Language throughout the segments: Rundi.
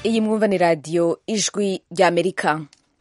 iyi mwumva ni radiyo ijwi ry'amerika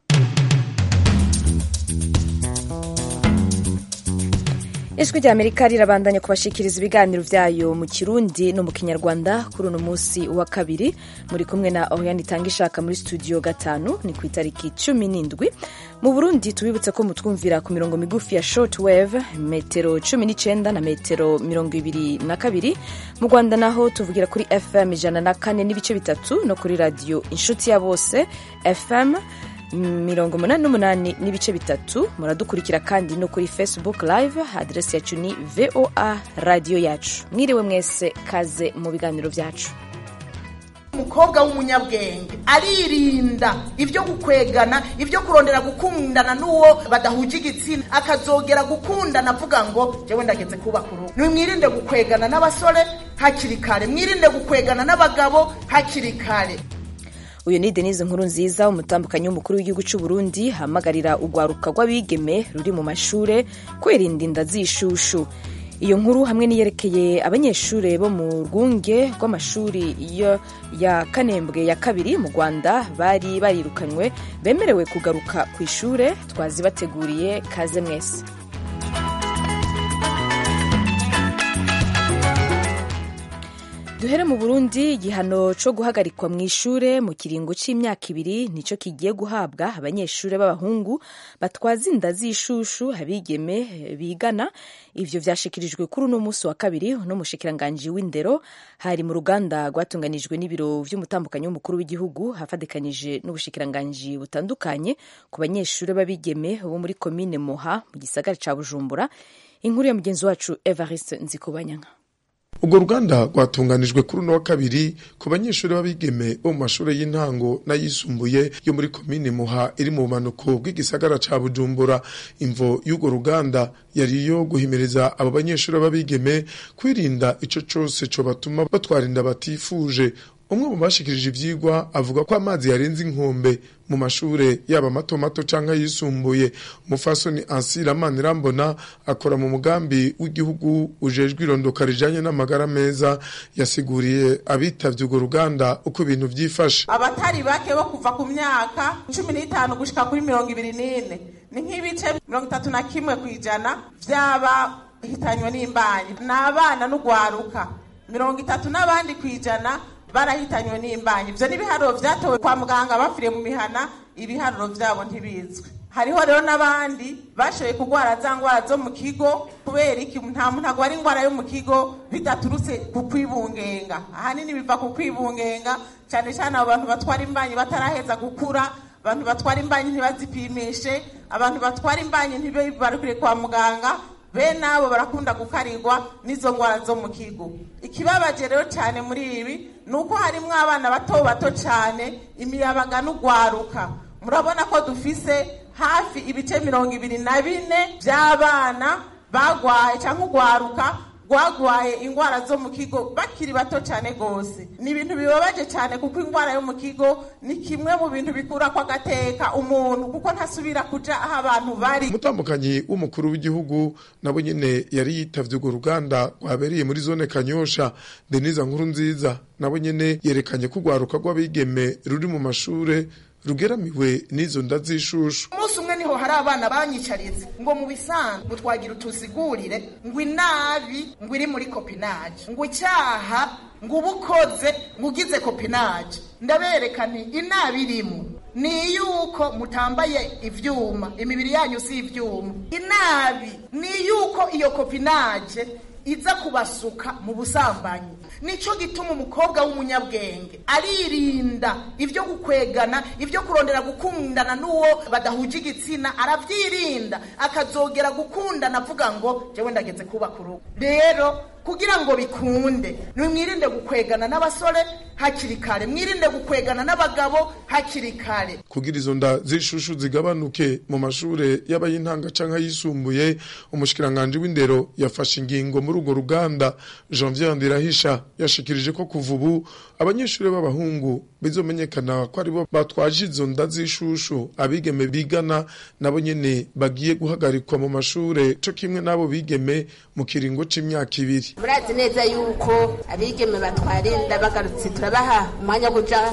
ijwi ry'amerika rirabandanya kubashikiriza ibiganiro vyayo mu kirundi no mu kinyarwanda kuri uno munsi wa kabiri muri kumwe na oriane itanga ishaka muri studio gatanu ni ku itariki cumi n'indwi mu burundi tubibutse ko mutwumvira ku mirongo migufi ya short wave metero cumi n'icenda na metero mirongo ibiri na kabiri mu rwanda naho tuvugira kuri fm ijana na kane n'ibice bitatu no kuri radiyo inshuti ya bose fm mirongo umunani n'umunani n'ibice bitatu muradukurikira kandi no kuri facebook live aderesi yacu ni voa radiyo yacu mwiriwe mwese kaze mu biganiro vyacu umukobwa w'umunyabwenge aririnda ibyo gukwegana ibyo kurondera gukundana n'uwo badahuje igitsina akazogera gukundana avuga ngo jewe ndageze kubaka urugo nimwirinde gukwegana n'abasore hakiri kare mwirinde gukwegana n'abagabo hakiri kare uyu ni denise nkuru nziza umutambukanyi w'umukuru w'igihugu cy'u burundi hamagarira urwaruka rw'abigeme ruri mu mashure kwirinda inda z'ishushu iyo nkuru hamwe n'iyerekeye abanyeshuri bo mu rwunge rw'amashuri ya kanembwe ya kabiri mu rwanda bari barirukanywe bemerewe kugaruka ku ishure twazibateguriye kaze mwese duhere mu burundi igihano cyo guhagarikwa mu ishure mu kiringo c'imyaka ibiri nico kigiye guhabwa abanyeshure b'abahungu batwaza inda z'ishushu abigeme bigana ivyo vyashikirijwe kuri uno musi wa kabiri n'umushikiranganji w'indero hari mu ruganda rwatunganijwe n'ibiro vy'umutambukanyi w'umukuru w'igihugu hafadikanije n'ubushikiranganji butandukanye ku banyeshure b'abigeme bo muri komine moha mu gisagara ca bujumbura inkuru ya mugenzi wacu evariste nzikubanyanka urwo ruganda rwatunganijwe kuri uno wa kabiri ku banyeshuri b'abigeme bo mu mashuri y'intango n'ayisumbuye yo muri komine muha iri mu bumanuko bw'igisagara ca bujumbura imvo y'urwo ruganda yari iyo guhimiriza abo banyeshuri b'abigeme kwirinda ico cose co batuma batwara inda batifuje umwe mu bashikirije ivyigwa avuga ko amazi yarenze inkombe mu mashure yaba mato mato canke yisumbuye umufasoni ansira manirambona akora mu mugambi w'igihugu ujejwe irondoka rijanye n'amagara meza yasiguriye abitavye urwo ruganda uko ibintu vyifashe abatari bake bo kuva ku myaka cumi n'itanu gushika kuri mirongo ibiri n'ine ni nk'ibice mirongo itatu na kimwe kw'ijana vy'abahitanywe n'imbanyi ni abana n'ugwaruka mirongo itatu n'abandi kw'ijana barahitanywe n'imbanyi ivyo n'ibiharuro vyatowe kwa muganga bafiriye mu mihana ibiharuro vyabo ntibizwi hariho rero n'abandi bashoboye kurwara za ngwara zo mu kigo kubera iki nta muntu agwara ingwara yo mu kigo bidaturutse ku kwibungenga ahanini biva ku kwibungenga cyane cyane abo bantu batwara imbanyi bataraheza gukura abantu batwara imbanyi ntibazipimishe abantu batwara imbanyi ntibibarukire kwa muganga bene abo barakunda gukarirwa n'izo ngwara zo mu kigo ikibabaje rero cyane muri ibi ni uko harimo abana bato bato cyane imiyabaga n'ugwaruka murabona ko dufise hafi ibice mirongo ibiri na bine by'abana bagwaye cyangwa ugwaruka rwagwaye ingwara zo mu kigo bakiri bato cyane rwose ni ibintu bibabaje cyane kuko ingwara yo mu kigo ni kimwe mu bintu bikura ko agateka umuntu kuko ntasubira kuja aho abantu bari umutambukanyi w'umukuru w'igihugu nabo nyene yari yitavye urwo ruganda rwabereye muri zone kanyosha denise nkuru nziza nabo nyene yerekanye ko urwaruka rw'abigeme ruri mu mashure rugeramiwe n'izo nda z'ishushu umunsi umwe niho hari abana banyicarize ngo mu bisanzwe ngo twagira utusigurire ngo inabi ngo iri muri kopinaje ngo icyaha ngo uba ukoze ngo ugize kopinaje ndabereka nti inabi irimo ni yuko mutambaye ivyuma imibiri yanyu si ivyuma inabi ni yuko iyo kopinaje iza kubasuka mu busambanyi nico gituma umukobwa w'umunyabwenge aririnda ibyo gukwegana ibyo kurondera gukundana n'uwo badahuje igitsina arabyirinda akazogera gukundana avuga ngo jewe ndageze kubaka urugo rero kugira ngo bikunde nimwirinde gukwegana n'abasore hakiri kare mwirinde gukwegana n'abagabo hakiri kare kugira izo nda z'ishushu zigabanuke mu mashure y'abayintanga canke ayisumbuye umushikiranganje w'indero yafashe ingingo muri urwo ruganda Janvier Ndirahisha yashikirije ko kuva ubu abanyeshuri b'abahungu bizomenyekana ko aribo batwaje izo nda z'ishushu abigeme bigana nabo nyene bagiye guhagarikwa mu mashure co kimwe n'abo bigeme mu kiringo c'imyaka ibiri murazi neza yuko abigeme batwara inda bagarutse turabaha umwanya wo kuja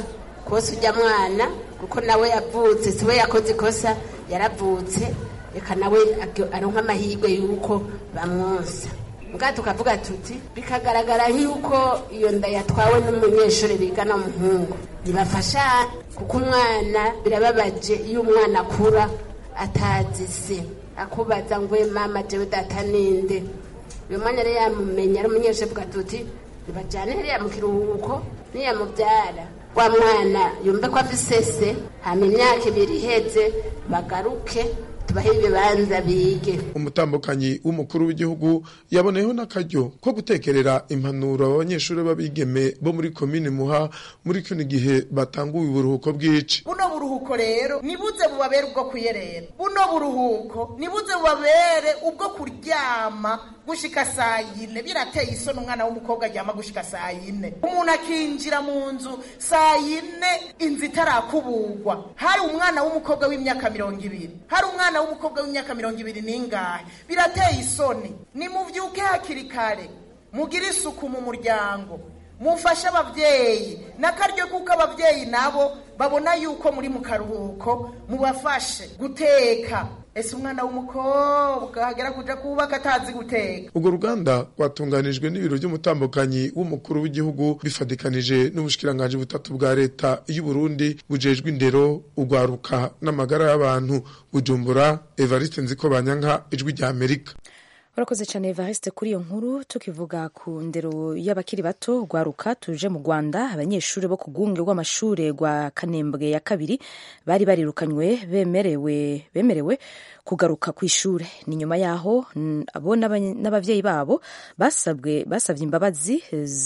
kose ujya mwana kuko nawe yavutse si we yakoze ikosa yaravutse reka nawe aronka amahirwe y'uko bamwonsa mbwa tukavuga tuti bikagaragara nk'uko iyo nda yatwawe n'umunyeshuri bigana umuhungu ntibafasha kuko umwana birababaje iyo umwana akura atazi se akubaza ngo mama jewe data ninde uyu mwanya rero yamumenya ari umunyeshuri avuga tuti ntibajyane hariya mu kiruhuko niyamubyara wa mwana yumve ko afise se hama imyaka ibiri iheze bagaruke tubahe ibibanza bige umutambukanyi w'umukuru w'igihugu yaboneyeho n'akaryo ko gutekerera impanuro abanyeshuri b'abigeme bo muri komine muha muri kino gihe batanguye uburuhuko bw'ici buno buruhuko rero nibuze bubabere ubwo kuyerera buno buruhuko nibuze bubabere ubwo kuryama gushika saa yine birateye isoni umwana w'umukobwa aryama gushika saa yine umuntu akinjira mu nzu saa yine inzu itarakuburwa hari umwana w'umukobwa w'imyaka mirongo ibiri hari umwana w'umukobwa w'imyaka mirongo ibiri n'ingahe birateye isoni nimuvyuke hakiri kare mugire isuku mu muryango mufashe ababyeyi n'akaryo kuko ababyeyi nabo babona yuko muri mu karuhuko mubafashe guteka ese umwana w'umukobwa agera kuja kubaka atazi guteka urwo ruganda rwatunganijwe n'ibiro by'umutambukanyi w'umukuru w'igihugu bifatikanije n'ubushikiranganji butatu bwa leta y'u Burundi bujejwe indero urwaruka n'amagara y'abantu bujumbura evariste nziko banyanka ijwi rya amerika urakoze cyane evariste kuri iyo nkuru tukivuga ku ndero y'abakiri bato rwaruka tuje mu rwanda abanyeshuri bo ku rwunge rw'amashuri rwa kanembwe ya kabiri bari barirukanywe bemerewe bemerewe kugaruka ku ishuri ni nyuma yaho abo n'ababyeyi babo basabwe basabye imbabazi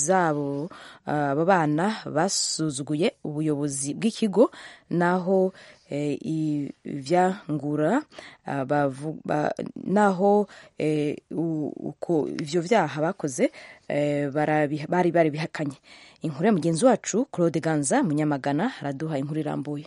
zabo abo bana basuzuguye ubuyobozi bw'ikigo naho ivyangura naho ivyo vyaha bakoze bari bari bihakanye inkuru ya mugenzi wacu claude ganza munyamagana araduha inkuru irambuye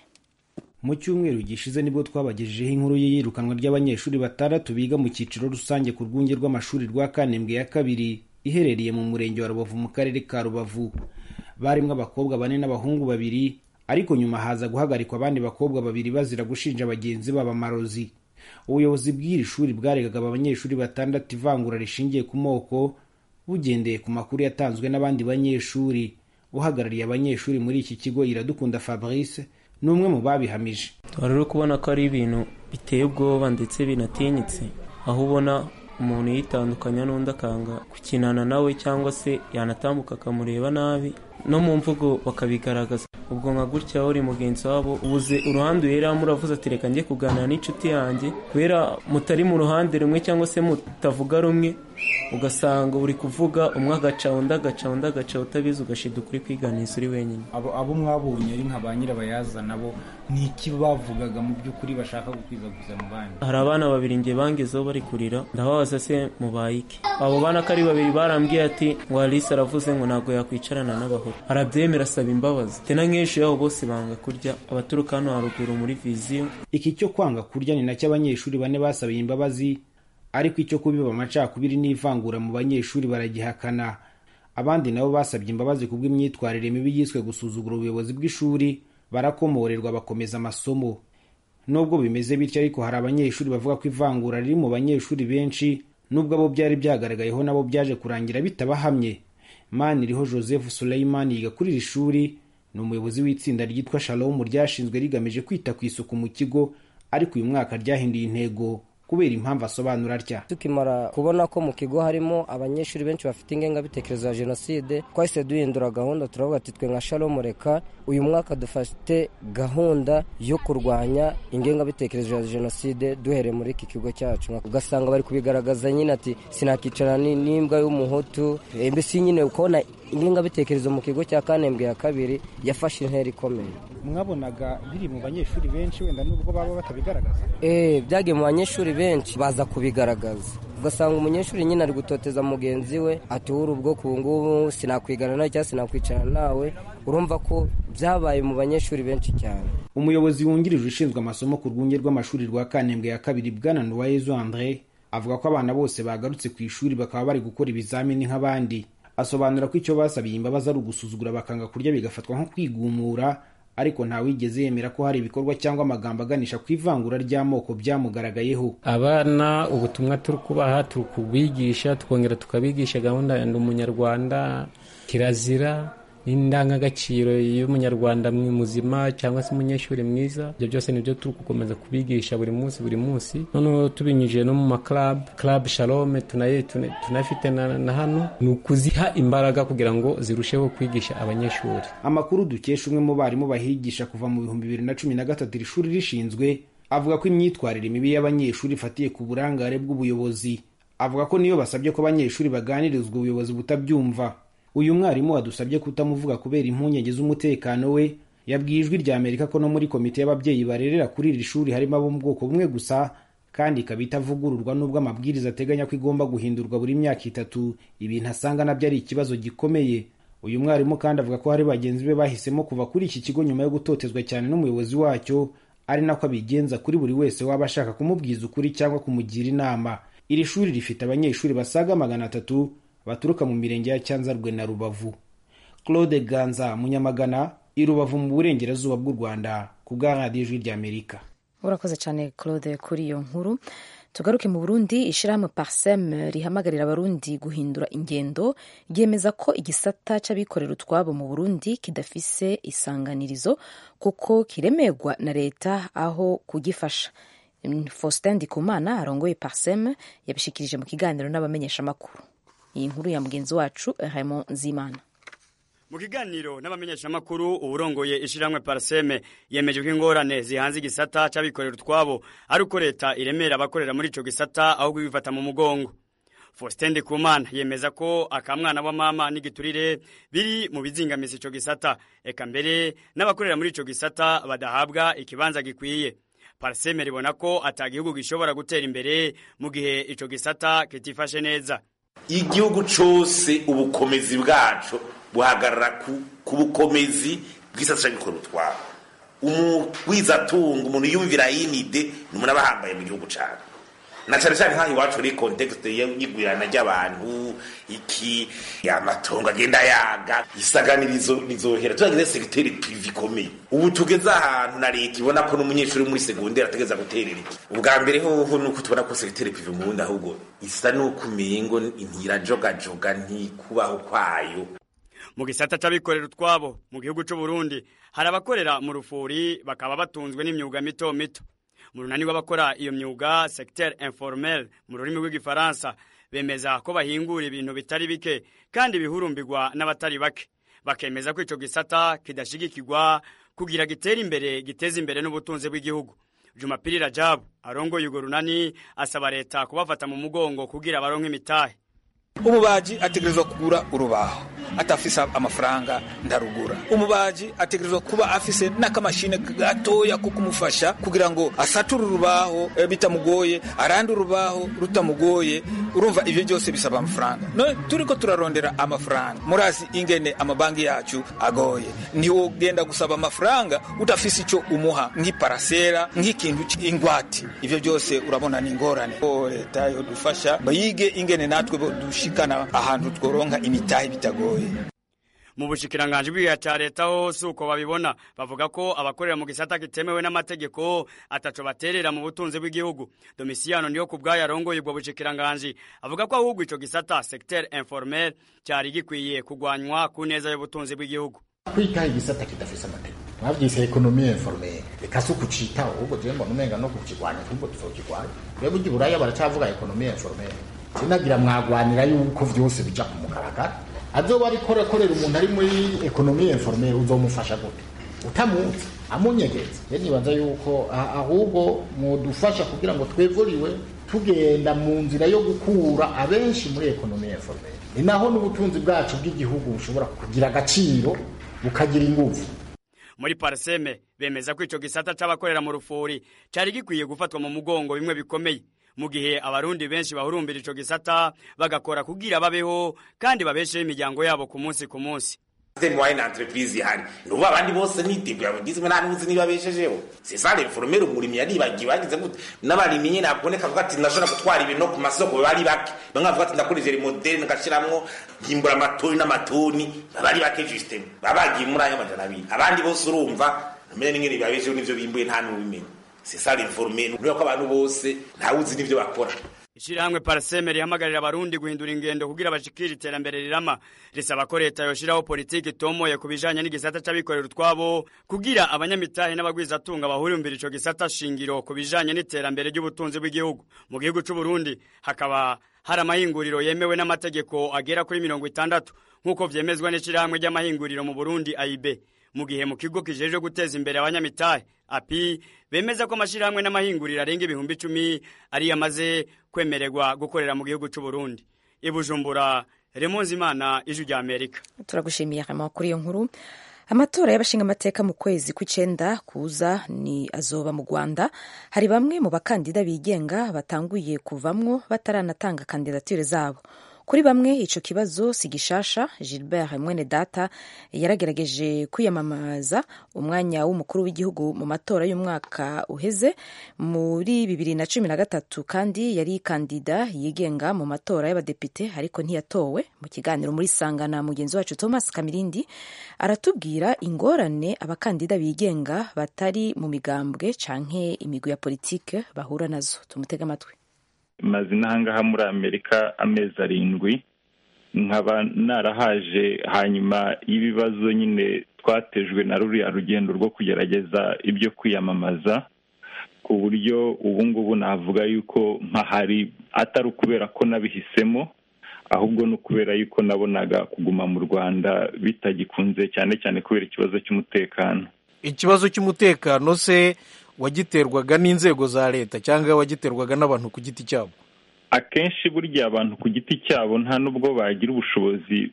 mu cyumweru gishize nibwo twabagejejeho inkuru y'iyirukanwa ry'abanyeshuri batandatu biga mu cyiciro rusange ku rwunge rw'amashuri rwa kanembwe ya kabiri iherereye mu murenge wa rubavu mu karere ka rubavu barimo abakobwa bane n'abahungu babiri ariko nyuma haza guhagarikwa abandi bakobwa babiri bazira gushinja bagenzi babo amarozi ubuyobozi bw'iri shuri bwaregaga aba banyeshuri batandatu ivangura rishingiye ku moko bugendeye ku makuru yatanzwe n'abandi banyeshuri uhagarariye abanyeshuri muri iki kigo iradukunda fabrice ni umwe mu babihamije rero kubona ko ari ibintu biteye ubwoba ndetse binatinyitse aho ubona umuntu yitandukanya n'undi akanga gukinana nawe cyangwa se yanatambuka akamureba nabi no mu mvugo bakabigaragaza ubwo nka gutya uri mugenzi wabo ubuze uruhande uheramo uravuze ati reka njye kuganira n'inshuti yanjye kubera mutari mu ruhande rumwe cyangwa se mutavuga rumwe ugasanga uri kuvuga umwe agaca undi agaca undi agaca utabizi ugashida ukuri kwiganiza uri wenyine abo mwabonye ari nka ba nyirabayazana bo ni iki bavugaga mu by'ukuri bashaka gukwizaguza mu bandi hari abana babiri nge bangezeho bari kurira ndababaza se mubaye iki abo bana ko ari babiri barambwiye ati ngo alise aravuze ngo ntabwo yakwicarana n'abahoro arabyemera asaba imbabazi tena nk'ejo yabo bose banga kurya abaturuka hano haruguru muri viziyo iki cyo kwanga kurya ni nacyo abanyeshuri bane basabiye imbabazi ariko icyo kubiba amacakubiri n'ivangura mu banyeshuri baragihakana abandi nabo basabye imbabazi ku bw'imyitwarire mibi yiswe gusuzugura ubuyobozi bw'ishuri barakomorerwa bakomeza amasomo nubwo bimeze bityo ariko hari abanyeshuri bavuga ko ivangura riri mu banyeshuri benshi nubwo abo byari byagaragayeho nabo byaje kurangira bitabahamye maniriho joseph suleiman yiga kuri iri shuri ni umuyobozi w'itsinda ryitwa shalom ryashinzwe rigamije kwita ku isuku mu kigo ariko uyu mwaka ryahinduye intego kubera impamvu asobanura atya tukimara kubona ko mu kigo harimo abanyeshuri benshi bafite ingengabitekerezo ya jenoside twahise duhindura gahunda turavuga ati twe nka shalom reka uyu mwaka dufate gahunda yo kurwanya ingengabitekerezo ya jenoside duhereye muri iki kigo cyacu ugasanga bari kubigaragaza nyine ati sinakicara n'imbwa y'umuhutu mbese nyine ukabona ingengabitekerezo mu kigo cya kanembwe ya kabiri yafashe intera ikomeye mwabonaga biri mu banyeshuri benshi wenda nubwo baba batabigaragaza eh byagiye mu banyeshuri benshi baza kubigaragaza ugasanga umunyeshuri nyine ari gutoteza mugenzi we ati wuri ubwoko ubu ngubu sinakwigana nawe cyangwa sinakwicarana nawe urumva ko byabaye mu banyeshuri benshi cyane umuyobozi wungirije ushinzwe amasomo ku rwunge rw'amashuri rwa kanembwe ya kabiri bwana nuwayezu andre avuga ko abana bose bagarutse ku ishuri bakaba bari gukora ibizamini nk'abandi asobanura ko icyo basabiye imbabazi ari ugusuzugura bakanga kurya bigafatwa nko kwigumura ariko ntawigeze yemera ko hari ibikorwa cyangwa amagambo aganisha ku ivangura ry'amoko byamugaragayeho abana ubutumwa turi kubaha turi kubigisha tukongera tukabigisha gahunda ya ndi umunyarwanda kirazira n'indangagaciro y'umunyarwanda muzima cyangwa se umunyeshuri mwiza ibyo byose nibyo turi gukomeza kubigisha buri munsi buri munsi noneho tubinyujije no mu maklabu club shalome tunaye tunafite na, na hano ni ukuziha imbaraga kugira ngo zirusheho kwigisha abanyeshuri amakuru dukesha umwe mu barimu bahigisha kuva mu bihumbi bibiri na cumi na gatatu iri shuri rishinzwe avuga ko imyitwarire mibi y'abanyeshuri ifatiye ku burangare bw'ubuyobozi avuga ko niyo basabye ko abanyeshuri baganirizwa ubuyobozi butabyumva uyu mwarimu wadusabye kutamuvuga kubera impungenge z'umutekano we yabwiye ijwi rya amerika ko no muri komite y'ababyeyi barerera kuri iri shuri harimo abo mu bwoko bumwe gusa kandi ikaba itavugururwa n'ubwo amabwiriza ateganya ko igomba guhindurwa buri myaka itatu ibintu asanga nabyo ari ikibazo gikomeye uyu mwarimu kandi avuga ko hari bagenzi be bahisemo kuva kuri iki kigo nyuma yo gutotezwa cyane n'umuyobozi wacyo ari nako abigenza kuri buri wese waba ashaka kumubwiza ukuri cyangwa kumugira inama iri shuri rifite abanyeshuri basaga magana atatu baturuka mu mirenge ya cyanzarwe na rubavu claude ganza munyamagana i rubavu mu burengerazuba bw'u rwanda ku bwa radiyo ijwi ry'amerika urakoze cyane claude kuri iyo nkuru tugaruke mu burundi ishyirahamwe parsem rihamagarira abarundi guhindura ingendo ryemeza ko igisata c'abikorera utwabo mu burundi kidafise isanganirizo kuko kiremerwa na leta aho kugifasha faustin ndikumana arongoye parsem yabishikirije mu kiganiro n'abamenyeshamakuru iyi nkuru ya mugenzi wacu Raymond Nzimana mu kiganiro n'abamenyeshamakuru uburongoye ishiramwe parseme yemeje ko ingorane zihanze igisata c'abikorera utwabo ari uko leta iremera abakorera muri ico gisata ahubwo ibifata mu mugongo Faustin Ndikumana yemeza ko akamwana wa mama n'igiturire biri mu bizingamiza ico gisata eka mbere n'abakorera muri ico gisata badahabwa ikibanza gikwiye parseme ribona ko ata gihugu gishobora gutera imbere mu gihe ico gisata kitifashe neza igihugu cose ubukomezi bwaco buhagarara ku bukomezi bw'isata c'abikorera utwabo umugwizatunga umuntu yumvira yinide ni umuntu aba ahambaye mu gihugu cane na cane cane nk'aho iwacu uri kontekste y'igwirana ry'abantu iki amatongo agenda yaga isaganirizo rizohera turagize segiteri prive ikomeye ubu tugeze ahantu na leta ibona ko n'umunyeshuri muri segonderi ategeza guterera iki ubwa mbere hoho nuko tubona ko segiteri prive mu bundi ahubwo isa nuko umengo ntirajogajoga ntikubaho kwayo mu gisata c'abikorera utwabo mu gihugu c'u Burundi hari abakorera mu rufuri bakaba batunzwe n'imyuga mito mito mu runani rw'abakora iyo myuga secteur informel mu rurimi rw'igifaransa bemeza ko bahingura ibintu bitari bike kandi bihurumbirwa n'abatari bake bakemeza ko ico gisata kidashigikirwa kugira gitere imbere giteze imbere n'ubutunzi bw'igihugu Jumapili Rajabu arongoye urwo runani asaba leta kubafata mu mugongo kugira baronke imitahe umubaji ategerezwa kugura urubaho atafise amafaranga ndarugura umubaji ategerezwa kuba afise n'akamashine gatoya ko kumufasha kugira ngo asature urubaho e, bitamugoye arande urubaho rutamugoye urumva ivyo byose bisaba amafaranga none turiko turarondera amafaranga murazi ingene amabanki yacu agoye ntiwogenda gusaba amafaranga udafise ico umuha nk'iparasera nk'ikintu ingwati ivyo byose urabona ni ingorane leta yodufasha bayige ingene natwe dushikana ahantu tworonka imitahe bitagoye mu bushikiranganje bw'igihe cya leta ho si uko babibona bavuga ko abakorera mu gisata kitemewe n'amategeko ataco baterera mu butunzi bw'igihugu domisiyano niyo ku bwayo arongoye ubwo bushikiranganje avuga ko ahubwo ico gisata secteur informel cyari gikwiye kugwanywa ku neza y'ubutunzi bw'igihugu kwiga igisata kidafise amategeko mwavyise ekonomi informel reka si ukucitaho ahubwo jewe mbona umenga no kukigwanya ahubwo tuzokigwanya rero burya uburaya baracavuga ekonomi informel sinagira mwagwanira yuko vyose bija ku mugaragaro azoba ariko akorera umuntu ari muri ekonomi informel uzomufasha gute utamuzi amunyegeza ye nibaza yuko ahubwo mwodufasha kugira ngo twevuriwe tugenda mu nzira yo gukura abenshi muri ekonomi informel ni naho n'ubutunzi bwacu bw'igihugu bushobora kugira agaciro bukagira inguvu muri parseme bemeza ko ico gisata c'abakorera mu rufuri cari gikwiye gufatwa mu mugongo bimwe bikomeye mu gihe abarundi benshi bahurumbira ico gisata bagakora kugira babeho kandi babesheho imiryango yabo ku munsi ku munsi moyenne entreprise ihari nubu abandi bose nitigo yabugizwe nta n'uzi niba beshejeho c'est ça l'informel umurimyi yaribagiwe bagize gute n'abarimyi nyene aboneka avuga ati ndashobora gutwara ibintu no ku masoko bari bake bamwe bavuga ati ndakoresheje moderne ngashiramwo nkimbura amatoni n'amatoni bari bake justement babagiye muri ayo majana abiri abandi bose urumva namenye n'ingene bibabesheho n'ivyo bimbuye nta n'ubimenya c'est ça l'informel nuko abantu bose ntawuzi n'ivyo bakora ishirahamwe parseme rihamagarira abarundi guhindura ingendo kugira bashikire iterambere rirama risaba ko leta yoshiraho politiki itomoye ku bijanye n'igisata c'abikorera utwabo kugira abanyamitahe n'abagwizatunga bahurimbira ico gisata shingiro ku bijanye n'iterambere ry'ubutunzi bw'igihugu mu gihugu c'u Burundi hakaba hari amahinguriro yemewe n'amategeko agera kuri mirongo itandatu nk'uko vyemezwa n'ishirahamwe ry'amahinguriro mu Burundi AIB mu gihe mu kigo kijejwe guteza imbere abanyamitahe api bemeza ko amashirahamwe n'amahinguriro arenga ibihumbi icumi ari yamaze kwemererwa gukorera mu gihugu c'u Burundi ibujumbura Remonzi Imana ijwi rya Amerika turagushimiye kama kuri iyo nkuru amatora y'abashinga amateka mu kwezi kw'icenda kuza ni azoba mu Rwanda hari bamwe mu bakandida bigenga batanguye kuvamwo bataranatanga kandidatire zabo kuri bamwe ico kibazo si gishasha Gilbert mwene data yaragerageje kwiyamamaza umwanya w'umukuru w'igihugu mu matora y'umwaka uheze muri bibiri na cumi na gatatu kandi yari kandida yigenga mu matora y'abadepite ariko ntiyatowe mu kiganiro muri sangana mugenzi wacu Thomas Kamirindi aratubwira ingorane abakandida bigenga batari mu migambwe canke imigwi ya politike bahura nazo tumutega amatwi maze n'ahangaha muri amerika amezi arindwi nkaba narahaje hanyuma y'ibibazo nyine twatejwe na ruriya rugendo rwo kugerageza ibyo kwiyamamaza ku buryo ubu ngubu navuga yuko mpahari atari ukubera ko nabihisemo ahubwo ni ukubera yuko nabonaga kuguma mu rwanda bitagikunze cyane cyane kubera ikibazo cy'umutekano ikibazo cy'umutekano se wagiterwaga n'inzego za leta cyangwa wagiterwaga n'abantu ku giti cyabo akenshi burya abantu ku giti cyabo nta n'ubwo bagira ubushobozi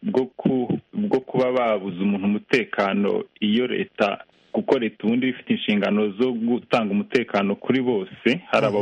bwo kuba babuza umuntu umutekano iyo leta kuko leta ubundi ifite inshingano zo gutanga umutekano kuri bose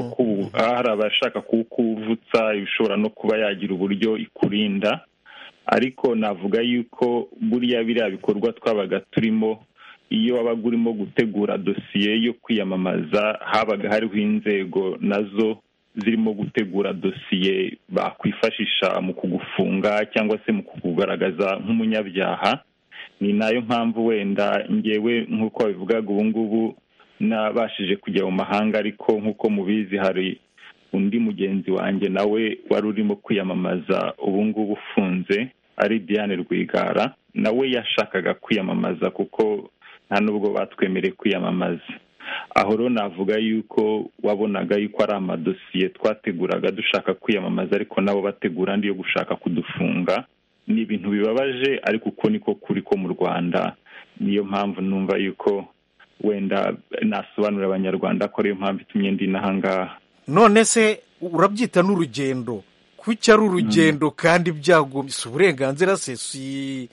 hari abashaka kuwukuvutsa ibishobora no kuba yagira uburyo ikurinda ariko navuga yuko buriya biriya bikorwa twabaga turimo iyo wabaga urimo gutegura dosiye yo kwiyamamaza habaga hariho inzego nazo zirimo gutegura dosiye bakwifashisha mu kugufunga cyangwa se mu kukugaragaza nk'umunyabyaha ni nayo mpamvu wenda ngewe nk'uko babivugaga ubu ngubu nabashije kujya mu mahanga ariko nk'uko mubizi hari undi mugenzi wanjye nawe wari urimo kwiyamamaza ubu ngubu ufunze ari Diane Rwigara nawe yashakaga kwiyamamaza kuko nta nubwo batwemereye kwiyamamaza aho rero navuga yuko wabonaga yuko ari amadosiye twateguraga dushaka kwiyamamaza ariko nabo bategura andi yo gushaka kudufunga ni ibintu bibabaje ariko uko niko kuri ko mu rwanda niyo mpamvu numva yuko wenda nasobanurira abanyarwanda ko ariyo mpamvu itumye ndi n'ahangaha none se urabyita n'urugendo kuki ari urugendo kandi byagomye si uburenganzira se si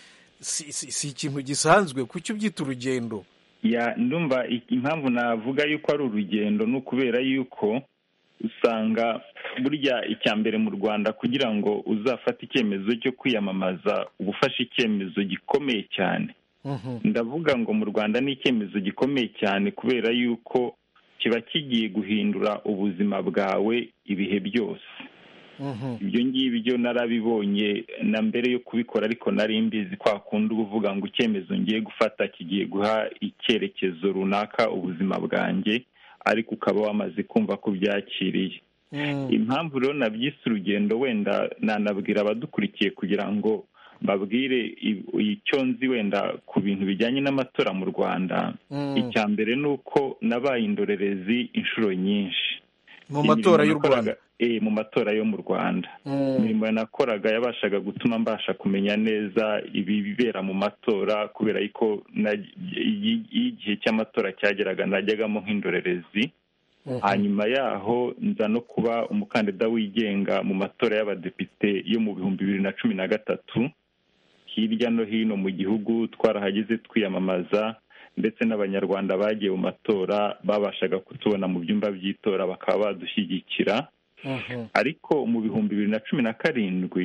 si ikintu gisanzwe kuki ubyita urugendo ya ndumva impamvu navuga yuko ari urugendo ni ukubera yuko usanga burya icya mbere mu rwanda kugira ngo uzafate icyemezo cyo kwiyamamaza uba ufashe icyemezo gikomeye cyane ndavuga ngo mu rwanda ni icyemezo gikomeye cyane kubera yuko kiba kigiye guhindura ubuzima bwawe ibihe byose ibyo ngibyo narabibonye na mbere yo kubikora ariko nari mbizi kwa kundi uba uvuga ngo icyemezo ngiye gufata kigiye guha icyerekezo runaka ubuzima bwanjye ariko ukaba wamaze kumva ko byakiriye impamvu rero nabyise urugendo wenda nanabwira abadukurikiye kugira ngo mbabwire icyo nzi wenda ku bintu bijyanye n'amatora mu rwanda icya mbere ni uko nabaye indorerezi inshuro nyinshi mu matora y'u rwanda mu matora yo mu rwanda imirimo nakoraga yabashaga gutuma mbasha kumenya neza ibibera mu matora kubera ko iyo igihe cy'amatora cyageraga najyagamo nk'indorerezi hanyuma yaho nza no kuba umukandida wigenga mu matora y'abadepite yo mu bihumbi bibiri na cumi na gatatu hirya no hino mu gihugu twarahageze twiyamamaza ndetse n'abanyarwanda bagiye mu matora babashaga kutubona mu byumba by'itora bakaba badushyigikira ariko mu bihumbi bibiri na cumi na karindwi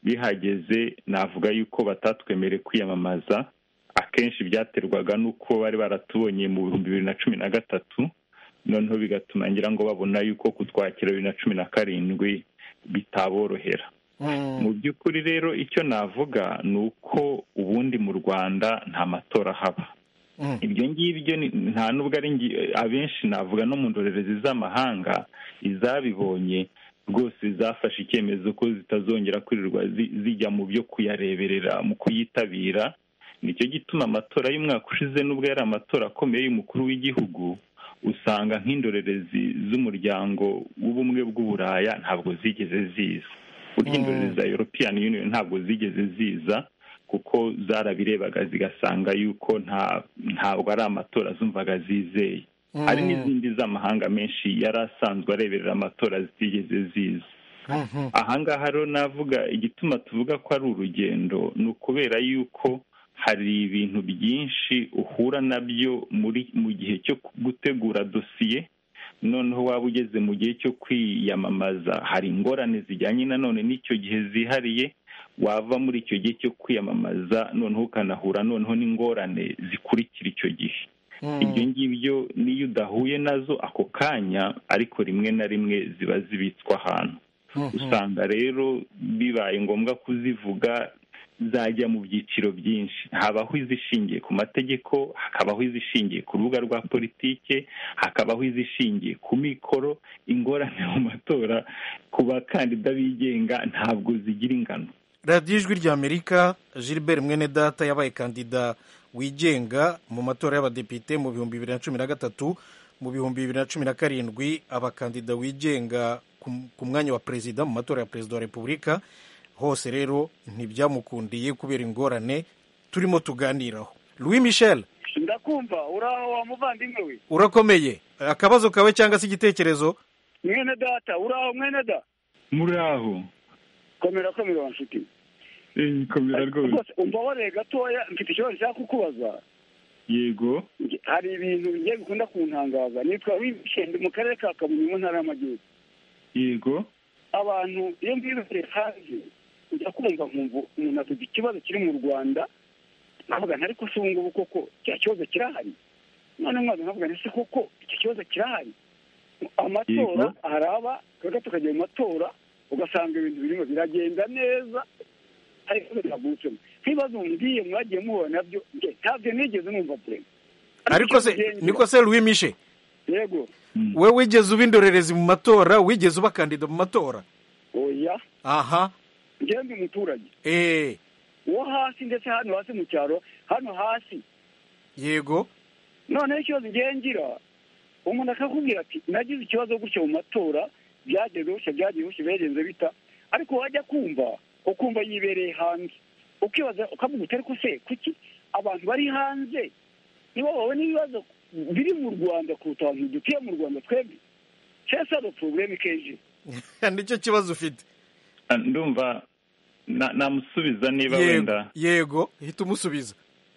bihageze navuga yuko batatwemere kwiyamamaza akenshi byaterwaga n'uko bari baratubonye mu bihumbi bibiri na cumi na gatatu noneho bigatuma ngira ngo babona yuko kutwakira bibiri na cumi na karindwi bitaborohera mu by'ukuri rero icyo navuga ni uko ubundi mu rwanda nta matora haba ibyo ngibyo nta nubwo ari abenshi navuga no mu ndorerezi z'amahanga izabibonye rwose zafashe icyemezo ko zitazongera kwirirwa zijya mu byo kuyareberera mu kuyitabira nicyo gituma amatora y'umwaka ushize n'ubwo yari amatora akomeye y'umukuru w'igihugu usanga nk'indorerezi z'umuryango w'ubumwe bw'uburaya ntabwo zigeze ziza burya indorerezi za european union ntabwo zigeze ziza kuko zarabirebaga zigasanga yuko ntabwo ari amatora zumvaga zizeye hari n'izindi z'amahanga menshi yari asanzwe areberera amatora zitigeze ziza ahangaha rero navuga igituma tuvuga ko ari urugendo ni ukubera yuko hari ibintu byinshi uhura nabyo muri mu gihe cyo gutegura dosiye noneho waba ugeze mu gihe cyo kwiyamamaza hari ingorane zijyanye nanone n'icyo gihe zihariye wava muri icyo gihe cyo kwiyamamaza noneho ukanahura noneho n'ingorane zikurikira icyo gihe ibyo ngibyo niyo udahuye nazo ako kanya ariko rimwe na rimwe ziba zibitswe ahantu usanga rero bibaye ngombwa kuzivuga zajya mu byiciro byinshi habaho izishingiye ku mategeko hakabaho izishingiye ku rubuga rwa politike hakabaho izishingiye ku mikoro ingorane mu matora ku bakandida bigenga ntabwo zigira ingano radiyo ijwi ry'amerika gilbert mwene data yabaye kandida wigenga mu matora y'abadepite mu bihumbi bibiri na cumi na gatatu mu bihumbi bibiri na cumi na karindwi abakandida wigenga ku mwanya wa perezida mu matora ya perezida wa repubulika hose rero ntibyamukundiye kubera ingorane turimo tuganiraho louis michel ndakumva uraho wa muvandimwe we urakomeye akabazo kawe cyangwa se igitekerezo mwene data uraho mwene da muraho komera komera wa nshuti komera rwose umbabarire gatoya mfite ikibazo nshaka kukubaza yego hari ibintu bigiye bikunda kuntangaza nitwa wishende mu karere ka kamonyi mu ntara y'amajyepfo yego abantu iyo mbibereye hanze ujya kumva nkumva umuntu afite ikibazo kiri mu rwanda nkavuga nti ariko se ubu ngubu koko cya kibazo kirahari none mwaza nkavuga nti se koko icyo kibazo kirahari amatora araba twebwe tukajya mu matora ugasanga ibintu birimo biragenda neza ariko biravutsemo nk'ibibazo mbwiye mwagiye muhura nabyo ntabyo nigeze numva purema ariko se niko se louis mishe yego we wigeze uba indorerezi mu matora wigeze uba kandida mu matora oya aha njyewe ndi umuturage eee uwo hasi ndetse hano hasi mu cyaro hano hasi yego noneho ikibazo ngiye ngira umuntu akakubwira ati nagize ikibazo gutya mu matora byageze gutya byagiye gutya bigenze bita ariko wajya kumva ukumva yibereye hanze ukibaza ukavuga uti ariko se kuki abantu bari hanze nibo babona ibibazo biri mu rwanda kuruta abantu dutuye mu rwanda twebwe cyese ari porogaramu ikeje nicyo kibazo ufite ndumva namusubiza niba wenda yego hita umusubiza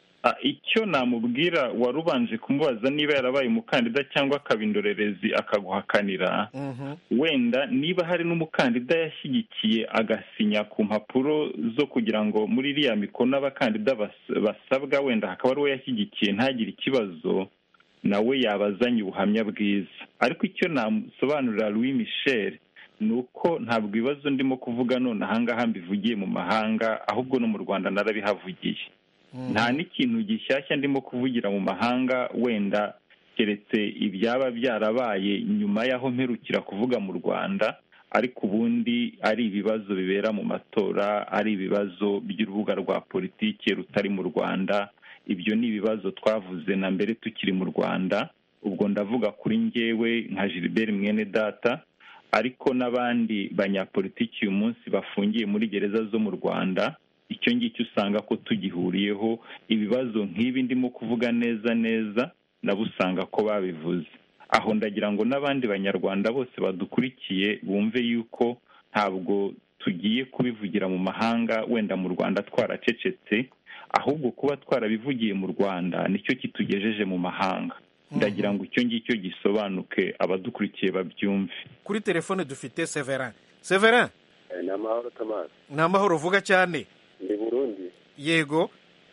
icyo namubwira wari ubanje kumubaza niba yarabaye umukandida cyangwa akaba indorerezi akaguhakanira wenda niba hari n'umukandida yashyigikiye agasinya ku mpapuro zo kugira ngo muri iriya mikono abakandida basabwa wenda hakaba ari uwo yashyigikiye ntagire ikibazo nawe yabazanye ubuhamya bwiza ariko icyo namusobanurira louis michel ni uko ntabwo ibibazo ndimo kuvuga none ahangaha mbivugiye mu mahanga ahubwo no mu rwanda narabihavugiye nta n'ikintu gishyashya ndimo kuvugira mu mahanga wenda keretse ibyaba byarabaye nyuma y'aho mperukira kuvuga mu rwanda ariko ubundi ari ibibazo bibera mu matora ari ibibazo by'urubuga rwa politiki rutari mu rwanda ibyo ni ibibazo twavuze na mbere tukiri mu rwanda ubwo ndavuga kuri ngewe nka gilbert mwene data ariko n'abandi banyapolitiki uyu munsi bafungiye muri gereza zo mu rwanda icyo ngicyo usanga ko tugihuriyeho ibibazo nk'ibi ndimo kuvuga neza neza nabo usanga ko babivuze aho ndagira ngo n'abandi banyarwanda bose badukurikiye bumve yuko ntabwo tugiye kubivugira mu mahanga wenda mu rwanda twaracecetse ahubwo kuba twarabivugiye mu rwanda nicyo kitugejeje mu mahanga ndagira ngo icyo ngicyo gisobanuke abadukurikiye babyumve kuri telefone dufite severin severin ni amahoro tomasi ni amahoro vuga cyane ni burundi yego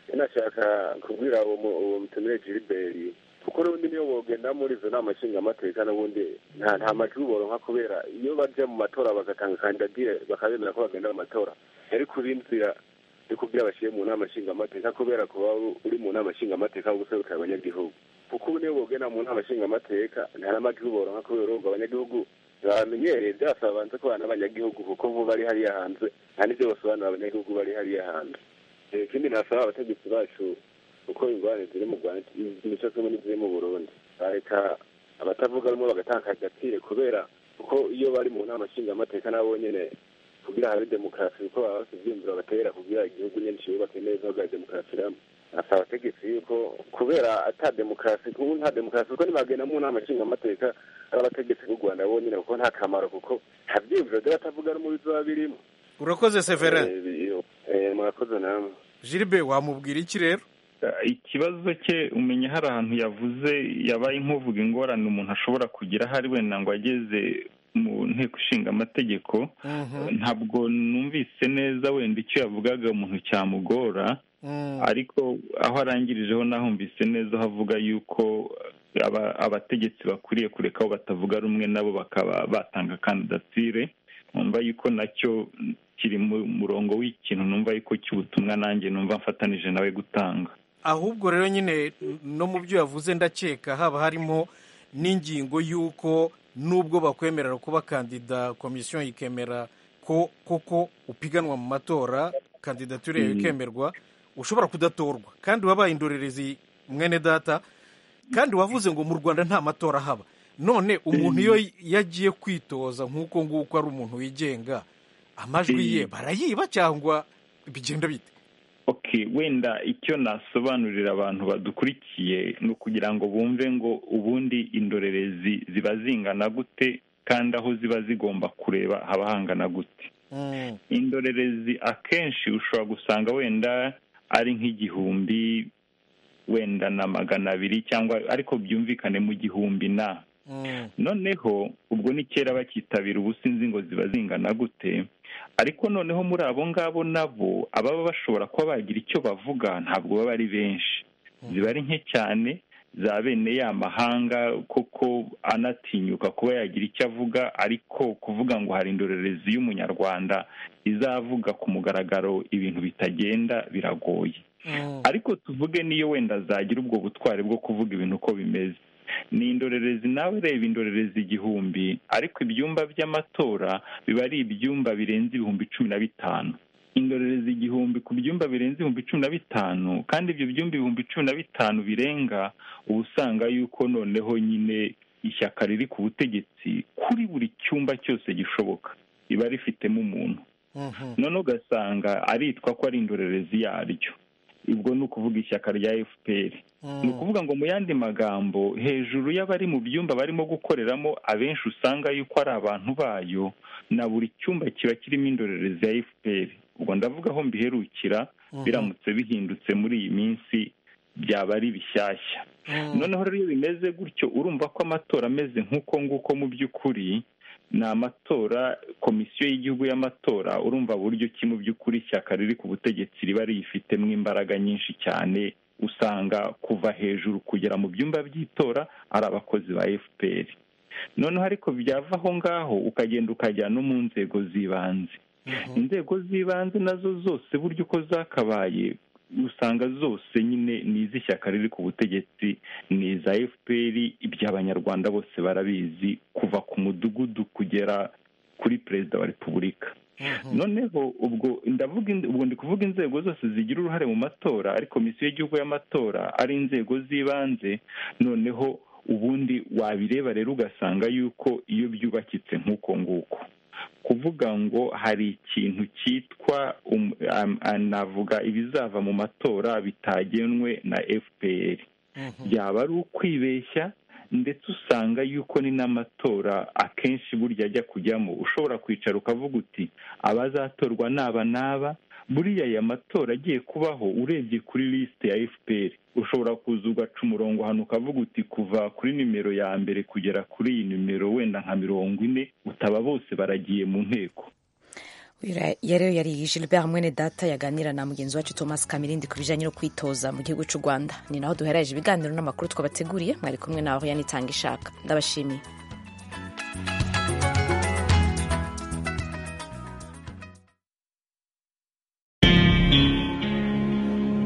nashaka kubwira uwo mutumire giliberi kuko n'ubundi niyo bogenda muri izo nama nshingamateka n'ubundi nta nta majwi boronka kubera iyo bajya mu matora bagatanga kandidatire bakabemera ko bagenda mu matora yari kuba inzira yo kubwira bashyire mu nama nshingamateka kubera kuba uri mu nama nshingamateka wo guserukira abanyagihugu kuko ubu niyo bogenda mu nama nshingamateka nta n'amajwi boronka kubera urumva abanyagihugu bamenyereye byasaba banze kubana n'abanyagihugu kuko bo bari hariya hanze nta n'ibyo basobanura abanyagihugu bari hariya hanze ikindi nasaba abategetsi bacu uko ingorane ziri mu rwanda imico zimwe n'iziri mu burundi bareka abatavuga rumwe bagatanga agaciro kubera kuko iyo bari mu nama nshingamateka nabo nyene kugira habe demokarasi kuko baba bafite ivyiyumviro batera kugira igihugu nyene ciyubake neza bwa demokarasi ramo asaba abategetsi yuko kubera ata demokarasi kubu nta demokarasi kuko nibagenda mu nama nshingamateka ari abategetsi b'u rwanda bonyene kuko nta kamaro kuko nta vyiyumviro vy'abatavuga rumwe bizoba birimo urakoze severin murakoze namwe jiribe wamubwira iki rero ikibazo cye umenya hari ahantu yavuze yabaye nk'uvuga ingorane umuntu ashobora kugira ahari wenda ngo ageze mu nteko ishinga amategeko ntabwo numvise neza wenda icyo yavugaga umuntu cyamugora ariko aho arangirijeho nahumvise neza aho avuga yuko abategetsi bakwiriye kureka aho batavuga rumwe nabo bakaba batanga kandidatire numva yuko nacyo kiri mu murongo w'ikintu numva yuko cy'ubutumwa nanjye numva mfatanije nawe gutanga ahubwo rero nyine no mu byo yavuze ndakeka haba harimo n'ingingo y'uko nubwo bakwemerera kuba kandida komisiyo ikemera ko koko upiganwa mu matora kandidatire yawe ikemerwa ushobora kudatorwa kandi wabaye indorerezi mwene data kandi wavuze ngo mu rwanda nta matora haba none umuntu iyo yagiye kwitoza nk'uko nguko ari umuntu wigenga amajwi ye barayiba cyangwa bigenda bite ok wenda icyo nasobanurira abantu badukurikiye ni ukugira ngo bumve ngo ubundi indorerezi ziba zingana gute kandi aho ziba zigomba kureba haba hangana gute indorerezi akenshi ushobora gusanga wenda ari nk'igihumbi wenda na magana abiri cyangwa ariko byumvikane mu gihumbi na noneho ubwo ni kera bakitabira ubu sinzi ngo ziba zingana gute ariko noneho muri abo ngabo nabo ababa bashobora kuba bagira icyo bavuga ntabwo baba ari benshi ziba ari nke cyane za bene ya mahanga koko anatinyuka kuba yagira icyo avuga ariko kuvuga ngo hari indorerezi y'umunyarwanda izavuga ku mugaragaro ibintu bitagenda biragoye ariko tuvuge niyo wenda zagira ubwo butwari bwo kuvuga ibintu uko bimeze ni indorerezi nawe reba indorerezi igihumbi ariko ibyumba by'amatora biba ari ibyumba birenze ibihumbi cumi na bitanu indorerezi igihumbi ku byumba birenze ibihumbi cumi na bitanu kandi ibyo byumba ibihumbi cumi na bitanu birenga uba usanga yuko noneho nyine ishyaka riri ku butegetsi kuri buri cyumba cyose gishoboka riba rifitemo umuntu noneho ugasanga aritwa ko ari indorerezi yaryo ubwo ni ukuvuga ishyaka rya fpr ni ukuvuga ngo mu yandi magambo hejuru y'abari mu byumba barimo gukoreramo abenshi usanga yuko ari abantu bayo na buri cyumba kiba kirimo indorerezi ya fpr ubwo ndavuga aho mbiherukira biramutse bihindutse muri iyi minsi byaba ari bishyashya noneho rero iyo bimeze gutyo urumva ko amatora ameze nk'uko nguko mu by'ukuri ni amatora komisiyo y'igihugu y'amatora urumva buryo ki mu by'ukuri ishyaka riri ku butegetsi riba riyifitemo imbaraga nyinshi cyane usanga kuva hejuru kugera mu byumba by'itora ari abakozi ba fpr noneho ariko byava aho ngaho ukagenda ukajya no mu nzego z'ibanze inzego z'ibanze nazo zose buryo uko zakabaye usanga zose nyine ni iz'ishyaka riri ku butegetsi ni iza fpr iby'abanyarwanda bose barabizi kuva ku mudugudu kugera kuri perezida wa repubulika noneho ubwo ndavuga ubwo ndi kuvuga inzego zose zigira uruhare mu matora ari komisiyo y'igihugu y'amatora ari inzego z'ibanze noneho ubundi wabireba rero ugasanga yuko iyo byubakitse nk'uko nguko kuvuga ngo hari ikintu cyitwa navuga ibizava mu matora bitagenwe na fpr byaba ari ukwibeshya ndetse usanga yuko ni n'amatora akenshi burya ajya kujyamo ushobora kwicara ukavuga uti abazatorwa n'aba n'aba buriya aya matora agiye kubaho urebye kuri lisite ya fpr ushobora kuza ugaca umurongo hano ukavuga uti kuva kuri nimero ya mbere kugera kuri iyi nimero wenda nka mirongo ine utaba bose baragiye mu nteko rero yari gilbert mwene data yaganira na mugenzi wacu thomas kamirindi ku bijyanye no kwitoza mu gihugu cy'u rwanda ni naho duhereje ibiganiro n'amakuru twabateguriye mwari kumwe nawe yanitanga ishaka ndabashimiye